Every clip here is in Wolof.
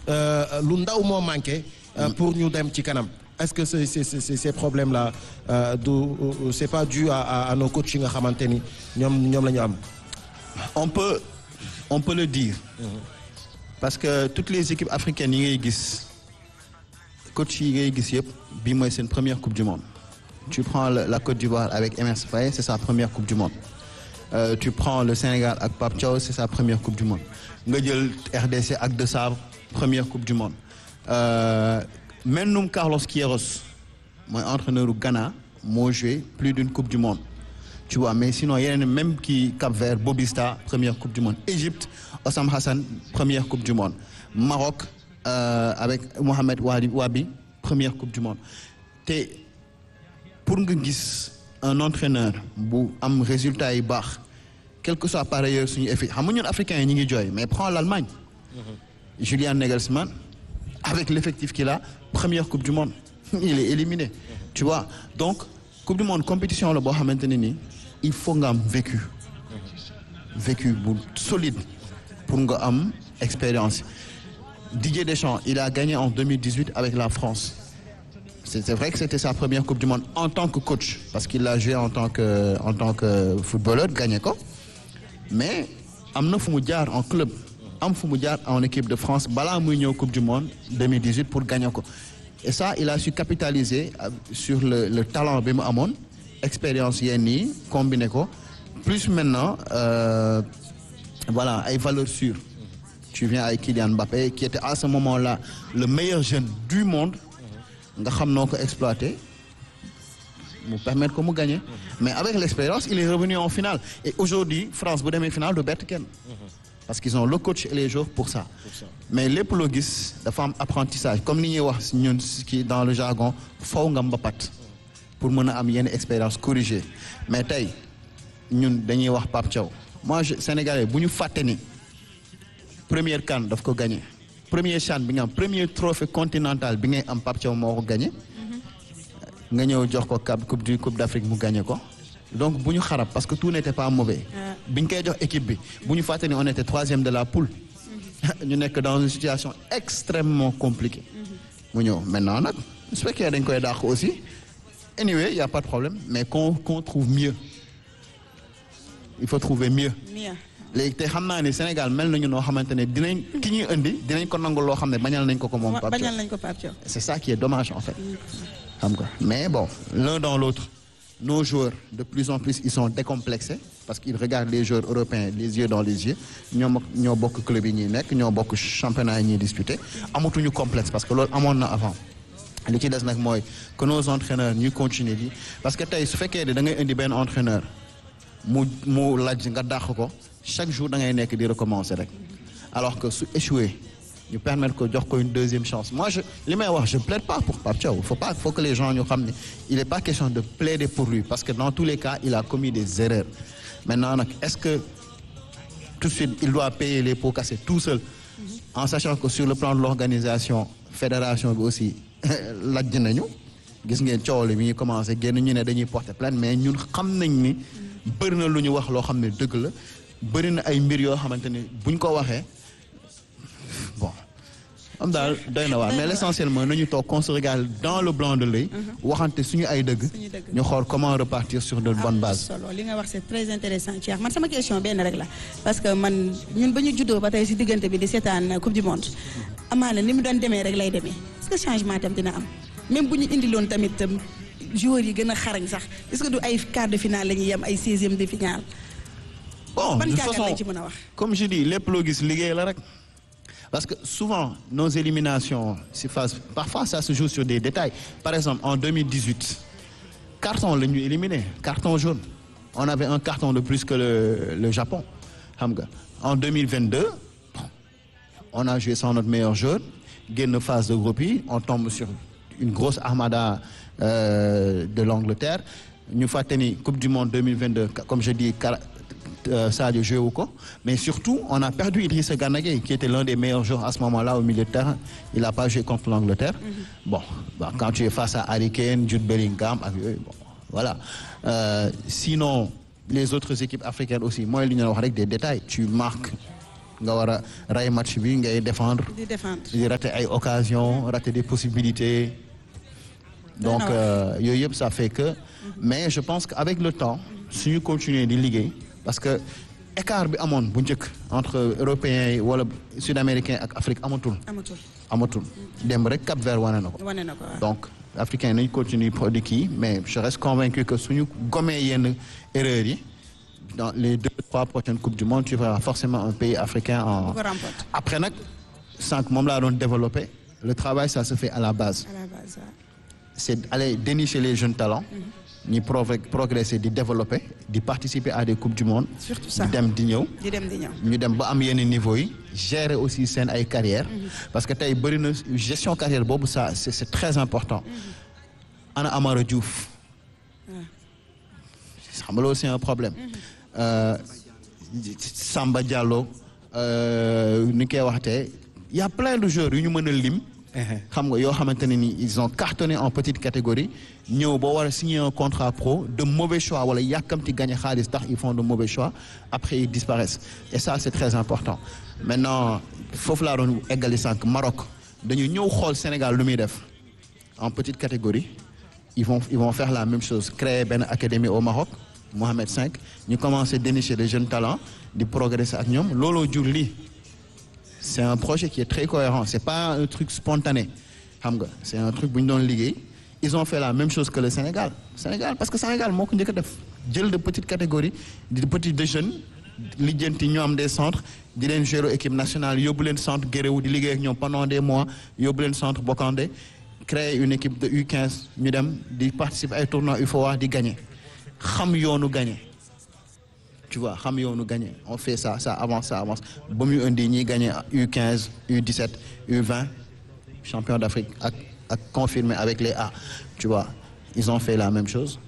euh, lu ndaw moo manqué euh, pour ñu dem ci kanam est-ce que ces ces ces ces problèmes là euh, du euh, c'est pas dû à à, à nos coachs yi nga xamante ni ñoom ñoom la ñu am. on peut on peut le dire parce que toutes les équipes africaines yi ngay gis coach yi ngay gis yëpp bii mooy seen première coupe du monde tu prends le- la Côte d'Ivoire avec Emerse Faé c'est sa première coupe du monde Euh, tu prends le Sénégal ak Pape Thiaw c'est sa première coupe du monde nga jël RDC ak De Sabre première coupe du monde euh, Mennum Carlos Queiroz mooy entraîneur u Ghana moo joué plus d'une coupe du monde tu vois mais sinon yeneen même kii Cap-Vert Bobista première coupe du monde Égypte Osam Hassan première coupe du monde Maroc euh, avec Mohamed Wadi Wabi première coupe du monde te pour nga gis un entraîneur bu am résultat yi baax quel que soit par ailleurs suñu effet xam nga ñun africains yi ñu ngi jooy mais prends l'Allemagne Julian Nagelsmann avec l'effectif qu'il a première coupe du monde il est éliminé tu vois donc coupe du monde compétition la boo xamante ne nii il faut nga am vécu vécu bu solide pour nga am expérience Didier Deschamps il a gagné en 2018 avec la France c'est c'est vrai que c'était sa première coupe du monde en tant que coach parce qu'il l'a joué en tant que en tant que footballeur gagné ko mais am na fu mu jaar en club am fu mu jaar en équipe de France balaa muy ñëw coupe du monde 2018 pour gagner ko et ça il a su capitaliser euh, sur le le talent bi mu amoon expérience yenn yi combiné ko plus maintenant euh, voilà ay valeurs sûres tu viens avec Kylian Mbappé qui était à ce moment-là le meilleur jeune du monde nga xam noo ko exploité mu permettre ko mu gagner mais avec l'expérience il est revenu en finale et aujourd'hui France bu demee finale du bett kenn parce qu'ils ont le coach et les joueurs pour ça mais lépp loo gis dafa am apprentissage comme ni ñuy wax ñun ki dans le jargon faw nga mbapat pour mën a am yenn expérience corrigée mais tey ñun dañuy wax Pape Thiaw moi je Sénégalais bu ñu fàtte ni première CAN daf ko gagné premier CHAN bi nga am premier trophée continental bi ngay am Pape Thiaw moo ko gagné nga ñëw jox ko cap coupe du coupe d'Afrique mu gagné ko donc bu ñu xarab parce que tout n'était pas mauvais bi ñu koy jox équipe bi bu ñu fàtte ni on était troisième de la poule ñu nekk dans une situation extrêmement compliquée mu ñëw maintenant nag su fekkee dañ koy dàq aussi anyway y a pas de problème mais qu'on qu'on trouve mieux il faut trouver mieux Mia. léegi te xam naa ne Sénégal mel nañu noo xamante ne dinañ ki ñuy indi dinañ ko nangu loo xam ne bañal nañ ko ko moom Pape Thiaw. bañal nañ ko Pape Thiaw. c'est ça qui est dommage en fait xam nga mais bon l'un dans l'autre nos joueurs de plus en plus ils sont décomplexés parce qu'ils regardent les joueurs européens les yeux dans les yeux ñoom ak ñoo bokk club yi ñuy nekk ñoo bokk championnat yi ñuy disputé amatuñu complexe parce que loolu amoon na avant li ci des nag mooy que nos entraîneurs ñuy continuer di parce que tey su fekkee ne da ngay indi benn entraîneur mu mu laaj nga dàq ko chaque jour da ngay nekk di recommencer rek alors que su échoué ñu permettre ko jox ko une deuxième chance moi je li may wax je plaide pas pour Pape Thiaw il faut pas faut que les gens ñu xam ne il est pas question de plaider pour lui parce que dans tous les cas il a commis des erreurs maintenant nag est-ce que tout de suite il doit payer les pots cassés tout seul en sachant que sur le plan de l'organisation fédération bi aussi lajj nañu gis ngeen coow li mi ngi commencé génn ñu ne dañuy porter plainte mais ñun xam nañ ni bëri na lu ñu wax loo xam ne dëgg la bëri na ay mbir yoo xamante ni buñ ko waxee bon am daal doy na waar mais l'essentiel mooy nañu toog qu'on se regarde dans le blanc de l'œil waxante suñu ay dëgg Suñu dëgg. ñu xool comment repartir sur de bonnes am bases solo li nga wax c'est très intéressant Cheikh man sama question benn rek la parce que man ñun ba ñu juddoo ba tey si diggante bi di seetaan coupe du monde amaana ni mu doon demee rek lay demee est-ce que changement tam dina am même bu ñu indiloon tamit tam joueurs yi gën a xarañ sax est-ce que du ay quart de finale la ñuy yem ay seizième de finale bon ban de toute jàngat façon lañ ci mën a wax comme je dis lépp loo gis liggéey la rek parce que souvent nos éliminations si phase parfois ça se joue sur des détails par exemple en 2018 carton la ñu éliminé carton jaune on avait un carton de plus que le le Japon xam nga en 2022 bon, on a joué sans notre meilleur joueur génn phase de groupe yi on tombe sur une grosse armada euh, de l'Angleterre ñu fàtte ni coupe du monde 2022 comme je dis Kara- euh, Sadio joué wu ko mais surtout on a perdu Idrissa Gana Gueye qui était l'un des meilleurs joueurs à ce moment-là au milieu de terrain il a pas joué contre l'Angleterre bon bah, quand tu es face à Harry Kane Jude Bellingham ak yooyu bon voilà Euh, sinon les autres équipes africaines aussi mooy li ñu wax rek des détails tu marques nga war a rey match bi ngay défendre di défendre. di rater ay occasions rater des possibilités donc na waar. euh, yooyu yëpp ça fait que mais je pense que avec le temps suñu continuer di liggéey parce que écart bi amoon bu njëkk entre européens yi wala sud-américains ak Afrique amatul amatul amatul dem rek Cap Vert wane na ko wane na ko waaw. donc africains nañ continuer produit kii mais je reste convaincu que suñu gomee yenn erreurs yi dans les deux trois prochaines coupes du monde tu verras forcément un pays africain en bu ko remporte après nag sànq moom laa doon développé le travail ça se fait à la base à la base waaw. c'est aller dénicher les jeunes talents ñi progr- progresser di développer di participer à des coupes du monde surtout ça di dem di ñëw di dem di ñëw. ñu dem ba am yenn niveau yi gérer aussi seen ay carrière parce que tey bëri na gestion carrière boobu ça c'est c'est très important ana Amara Diouf xam nga loolu c'est un problème Euh, Samba Diallo euh, ni koy waxtee y a plein de joueurs yu ñu mën a lim xam nga yoo xamante ne ni ils ont cartonné en petite catégorie ñëw ba war a signer un contrat pro de mauvais choix wala yàkkamti gagner xaalis tax ils font de mauvais choix après ils disparaissent et ça c'est très important maintenant foofu laa doon eggali sànq Maroc dañu ñëw xool Sénégal lu muy def en petite catégorie ils vont ils vont faire la même chose créer benn académie au Maroc Mohamed V ñu commencer dénicher les jeunes talents di progresser ak ñoom looloo jur lii c'est un projet qui est très cohérent c'est pas un truc spontané xam nga c'est un truc bu ñu doon liggéey ils ont fait la même chose que le Sénégal Sénégal parce que Sénégal moo ko njëkk a def jël de petite catégorie di petits de jeunes lijjanti ñoo am des centres di leen gérer équipe nationale yóbbu leen centre Guéréo di liggéey ak ñoom pendant des mois yóbbu leen centre Bokandé créer une équipe de U15 ñu dem di participer ay tournois UFOA di gagner xam yoonu gagner tu vois xam yoonu gagner on fait ça ça avance ça avance ba muy indi ñiy gagner U15 U17 U20 champion d'Afrique ak ak confirmé avec les A tu vois ils ont fait la même chose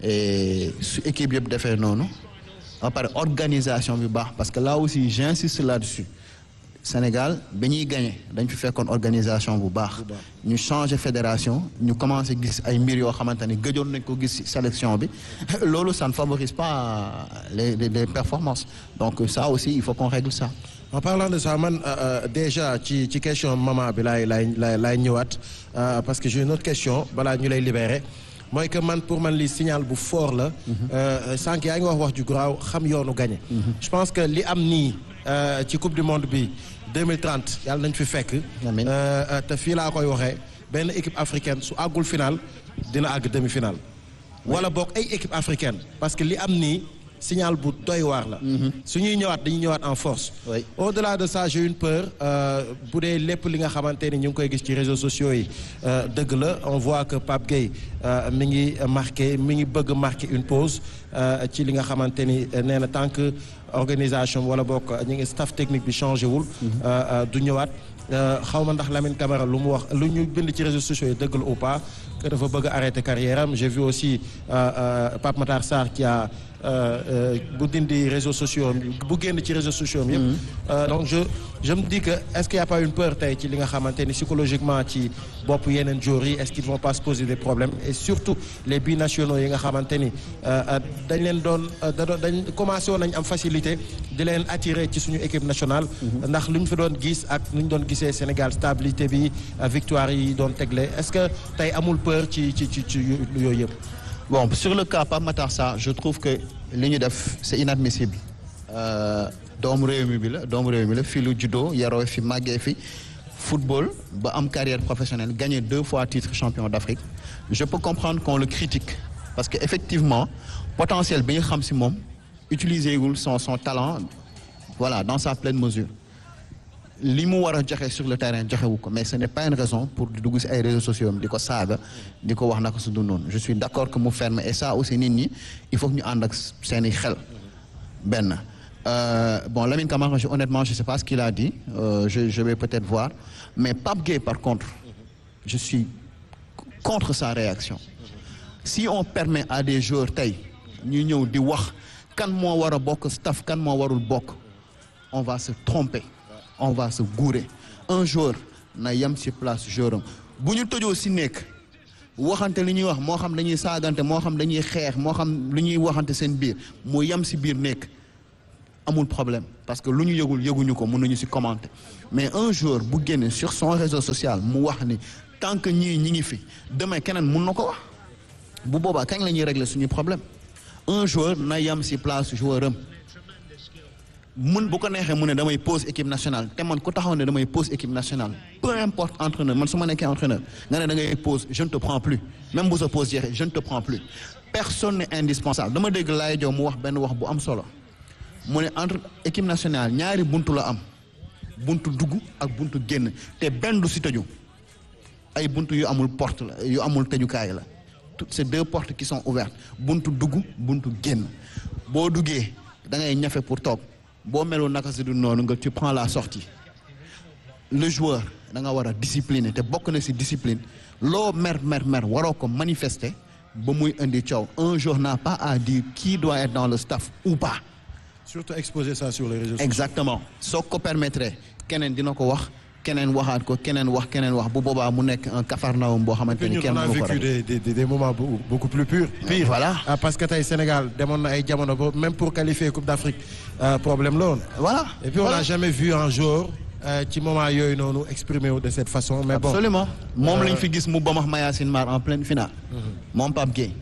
et su équipe yëpp defee noonu ba pare organisation bi baax parce que là aussi j'insiste là-dessus Sénégal ba ñuy gagner dañ fi fekkoon organisation bu baax ñu changer fédération ñu commencer gis ay mbir yoo xamante ne gëjoon nañ ko gis ci sélection bi loolu ça ne favorise pas les les, les performances donc ça aussi il faut qu'on règle ça en parlant de ça man euh, euh, déjà ci ci question maman bi laay laay laay laay ñëwaat euh, parce que j'ai une autre question balaa ñu lay libérer mooy que man pour man li signal bu fort la. sànq yaa ngi wax wax ju garaaw xam yoonu gagné. je pense que li am nii ci coupe du monde bi 2030 yàlla nañ fi fekk. Amiin. te fii laa koy waxee benn équipe africaine su àggul final dina àgg demi final. wala boog ay équipe africaine parce que li am nii signal bu doy waar la. su ñuy ñëwaat dañuy ñëwaat en force. Oui. au-delà de ça j'ai une peur euh, bu dee lépp li nga xamante ni ñu ngi koy gis ci réseaux sociaux yi euh, dëgg la on voit que Pape Gueye euh, mi ngi marqué mi ngi bëgg marquer une pause euh, ci li nga xamante ni euh, nee na tant que organisation wala bokk ñu ngi staff technique bi changé wul. euh, euh, du ñëwaat xaw ma ndax Lamine Camara lu mu wax lu ñu bind ci réseaux sociaux yi dëgg la ou pas que dafa bëgg a arrêter carrière am j'ai vu aussi euh, euh, Pape Matar Sarr qui a euh, euh, bu dindi réseaux sociaux am bu génn ci réseaux sociaux am yëpp. Euh, donc je je me dis que est-ce qu'il y a pas une peur tey ci li nga xamante ni psychologiquement ci bopp yeneen joueurs yi est-ce qu'ils vont pas se poser des problèmes et surtout les binationaux yi nga xamante ni euh, euh, dañ leen doon euh, da doon dañ commencé woon nañ am facilité di leen attirer ci suñu équipe nationale. ndax lu ñu fi doon gis ak nu ñu doon gisee Sénégal stabilité bi euh, victoire yi doon tegle est-ce que tey amul peur ci ci ci ci yooyu yëpp. Bon, sur le cas Pape Matar Sarr je trouve que li ñu def c'est inadmissible Euh, doomu réew mi bi la doomu réew mi la fii lu juddoo yaroo fi màggee fi football ba am carrière professionnelle gagné deux fois titre champion d'Afrique je peux comprendre qu'on le critique parce que effectivement potentiel bi nga xam ci moom utiliser wul son son talent voilà dans sa pleine mesure li mu war a joxe sur le terrain joxewu ko mais ce n'est pas une raison pour di dugg ci ay réseaux sociaux am di ko saaga di ko wax naka su dul noonu je suis d'accord que mu ferme et ça aussi nit ñi il faut que ñu ànd ak seeni xel benn Euh, bon Lamine Camara je, honnêtement je sais pas ce qu'il a dit euh, je je vais peut-être voir mais Pape Gueye par contre je suis contre sa réaction si on permet à des joueurs tey ñu ñëw di wax kan moo war a bokk staff kan moo warul bokk on va se tromper on va se gourer un joueur na yem ci place joueur am bu ñu tojoo ci nekk waxante li ñuy wax moo xam dañuy saagante moo xam dañuy xeex moo xam lu ñuy waxante seen biir mu yem ci biir nekk amul problème parce que lu ñu yëgul yëguñu ko mën nañu ci commenter mais un jour bu génne sur son réseau social mu wax ni tant que ñii ñi ngi fi demain keneen mun na ko wax bu boobaa kañ la ñuy régler suñu problème un joueur na yam ci place joueur am mun bu ko neexee mu ne damay pause équipe nationale te man ku taxaw ne damay pause équipe nationale peu importe entraîneur man su ma nekkee entraîneur nga ne da ngay pause je ne te prends plus même bu sa pause jeexee je ne te prends plus personne n'est indispensable dama dégg Laye Diop mu wax benn wax bu am solo mu ne entre équipe nationale ñaari buntu la am buntu dugg ak buntu génn te benn du si tëju ay buntu yu amul porte la yu amul tëjukaay la toutes ces deux portes qui sont ouvertes buntu dugg buntu génn boo duggee da ngay ñafe pour toog boo melul naka si du noonu nga tu prends la sortie le joueur da nga war a discipliner te bokk na si discipline loo mer mer mer waroo ko manifester ba muy indi coow un jour n'a pas à dire qui doit être dans le staff ou pas surtout exposer ça sur les réseaux sociaux. exactement soo ko permettre keneen dina ko wax keneen waxaat ko keneen wax keneen wax bu boobaa mu nekk un cafarnaum boo xamante Puis ni ñun kenn on a mënu ko vécu rek des, des, des, des moments beaucoup, beaucoup plus purs. Pire. voilà Ah, parce que tey Sénégal demoon na ay jamono boobu même pour qualifier Coupe d'Afrique euh, problème la woon. voilà Et puis on Voilà. n'a jamais vu un joueur euh, ci moment yooyu noonu exprimer wu de cette façon. Mais bon absolument moom Euh, lañ fi gis mu bamax Mayacine Mar en pleine finale moom Pape Gueye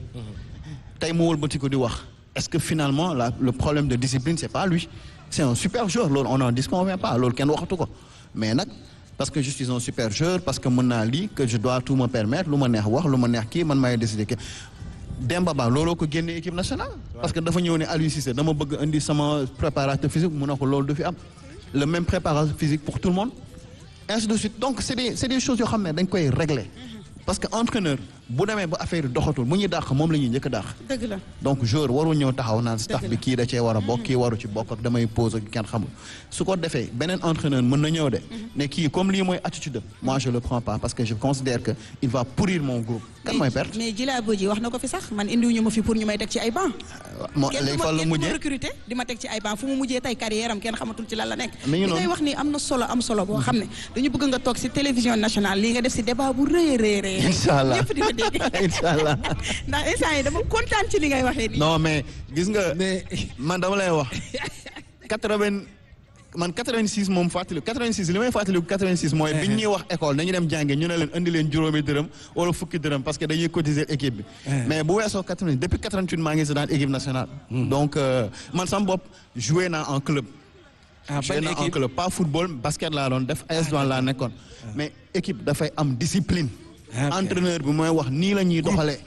tey mu wëlbati ko di wax est-ce que finalement la, le problème de discipline c'est pas lui c'est un super joueur loolu on n'en disconvient pas loolu kenn waxatu ko mais nag parce que je suis un super joueur parce que mën naa lii que je dois tout me permettre lu ma neex wax lu ma neex kii man maay décider que Demba Ba looloo ko génne équipe nationale parce que dafa ñëw ne Aliou Cissé dama bëgg indi sama préparateur physique mu ne ko loolu du fi am le même préparateur physique pour tout le monde ainsi de suite donc c'est des c'est des choses yoo xam ne dañ koy régler parce que entraîneur bu demee ba affaire yi doxatul mu ñuy dàq moom la ñuy njëkk a dàq dëgg la donc joueur warul ñëw taxaw naan staff Dëgg bi la. kii da cee war a bokk kii waru ci bokk ak damay pause ak kenn xamul su ko defee beneen entraîneur mën na ñëw de ne kii comme lii mooy attitude am moi je le prends pas parce que je considère que il va pourrir mon groupe kan mooy perte mais Djila Bodji wax na ko fi sax man indiwuñu ma fi pour ñu may teg ci ay banc. moo kenn léegi du ma fan la kenn du ma mujjee recruter di ma teg ci ay banc fu mu mujjee tey carrière am kenn xamatul ci lan la nekk. Mi ngi li ngay noonu. wax ni am na solo am solo boo xam ne dañu bëgg nga toog si télévision nationale lii nga def si débat bu rëy a rëy rëy. incha allah ñëpp di ko dégg. incha allah ndax instant yi dama kontaan ci li ngay waxee nii. non mais gis nga mais man dama lay wax quatre-vingt man 86 moom fàttali 86 li may fàttaliku 86 mooy bi ñuy wax école dañu dem jànge ñu ne leen indi leen juróomi dërëm wala fukki dërëm parce que dañuy cotiser équipe bi. mais bu weesoo 88 depuis 88 maa ngi si daan équipe nationale. donc euh, man sama bopp joué naa en club. ah joué ban naa en équipe club pas football basket laa doon def AS Douanes laa nekkoon. mais équipe dafay am discipline. Ah, ok. entraîneur bi mooy wax nii la ñuy doxalee.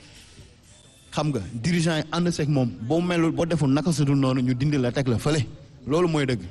xam nga dirigeant yi ànd seeg moom boo melul boo deful naka su dul noonu ñu dindi la teg la fële loolu mooy dëgg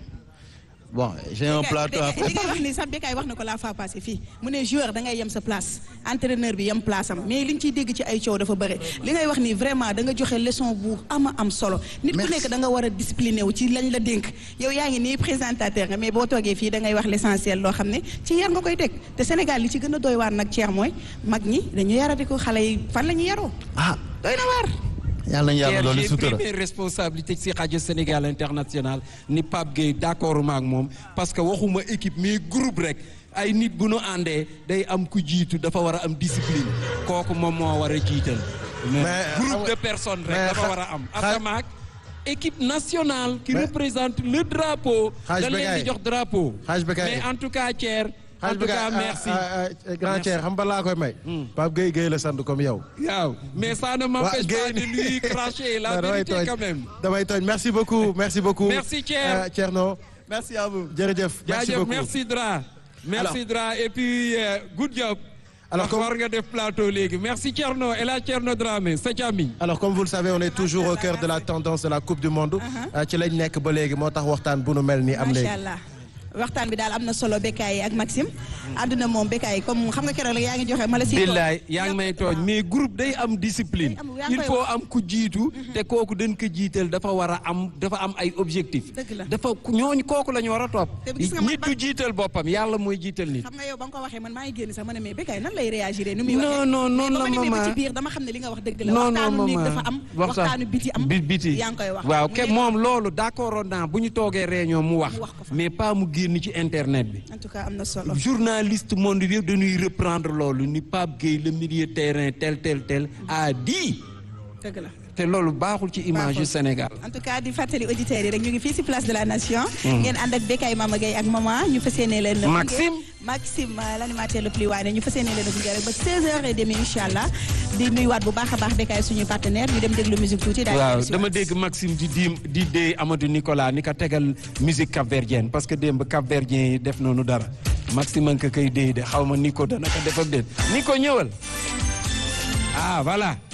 bon j'ai un plateau à li ngay wax ni sax Bécaye wax na ko la fois passée fii mu ne joueur da ngay yem sa place entraîneur bi yem place am mais li nga ciy dégg ci ay coow dafa bëri li ngay wax ni vraiment da nga joxe leçon bu ama am solo nit ku Merci. nekk da nga war a discipliné wu ci lañ la dénk yow yaa ngi nii présentateur nga mais boo toogee fii da ngay wax l'essentiel loo xam ne ci yar nga koy teg te Sénégal li ci gën a doy waar nag Thierre mooy mag ñi dañu yarati ko xale yi fan la ñuy yaroo ah doy na waar yàlla nañu yàlla Pierre, loolu j'ai sutura pris mes responsabilités ci rajo Sénégal international ni Pape Gueye d'accord ma ak moom parce que waxuma équipe mais groupe rek ay nit bu nu àndee day am ku jiitu dafa war a am discipline kooku moom moo war a jiital. Mais, groupe ah, de personnes mais rek dafa xa- war a am. xa- asamaak équipe nationale. qui Mais- représente le drapeau. Xaaj dañ leen Bécaye. di jox drapeau. Xaaj Bécaye. mais en tout cas Thier. en xaaj tout bi cas nga- merci. ah, ah, ah, grand Merci. Thier xam ba laa koy may. Pape Gueye Gueye la sant comme yow. waaw mais ça ne m'empêche pas de lui cracher la Non, damay vérité tooñ. quand même. damay tooñ merci beaucoup merci beaucoup. Merci, Thier. Euh, Thierno merci à vous jërëjëf. merci jaajëf beaucoup merci Dra merci Dra et puis euh, good job Alors, alors comme- war nga def plateau léegi merci Thierno et la Thierno Dramé sa càmmiñ alors comme vous le savez on est toujours au cœur de la tendance de la coupe du monde. Euh, ci lañ nekk ba léegi moo tax waxtaan bu nu mel nii am léegi. macha allah waxtaan bi daal am na solo Bécaye ak Maxime àdduna moom Bécaye comme xam nga keroog la yaa ngi joxe ma la si billaay yaa ngi may tooñ mais groupe day am discipline Day am, yaa ngi il koy faut wax. am ku jiitu te kooku dañ ko jiital dafa war a am dafa am ay objectif Dëgg la. dafa ñooñu kooku la ñu war a topp Te gis nga man nit du jiital boppam yàlla mooy jiital nit xam nga yow ba nga ko waxee man maa ngi génn sax ma ne mais Bécaye nan lay réagir ni muy Non, waxee non, non, mais ba ma la demee ba maman. ci biir dama xam ne li nga wax dëgg la non non waxtaanu néeg maman dafa am waxtaan waxtaanu biti am bi biti yaa ngi koy wax waaw Mu ke nekk- moom loolu d'accord naa bu ñu toogee réunion mu wax Mu wax ko fa. mais pas mu génn ci internet bi en tout cas am na solo journaliste monde bi yëpp dañuy reprendre loolu ni Pape Gueye le milieu terrain tel tel tel a dit dëgg la te loolu baaxul ci image yu Sénégal. en tout cas di fàttali auditeurs yi rek ñu ngi fii si place de la nation. ngeen ànd ak Bekay Mama Gueye ak maman ñu fas yéene leen. Maxime Maxime l' animateur le plus waane ñu fas yéene leen gunge rek ba 16h30 incha allah di nuyuwaat bu baax a baax Bekay suñuy partenaire ñu dem déglu musique tuuti. daal waaw dama dégg Maxime di di di dee Amadou Nicolas ni ka tegal musique capverdienne parce que démb capverdien yi def nañu dara Maxime a ngi ko koy dee de xaw ma Nico dana ko def ak déet Nico ñëwal ah voilà.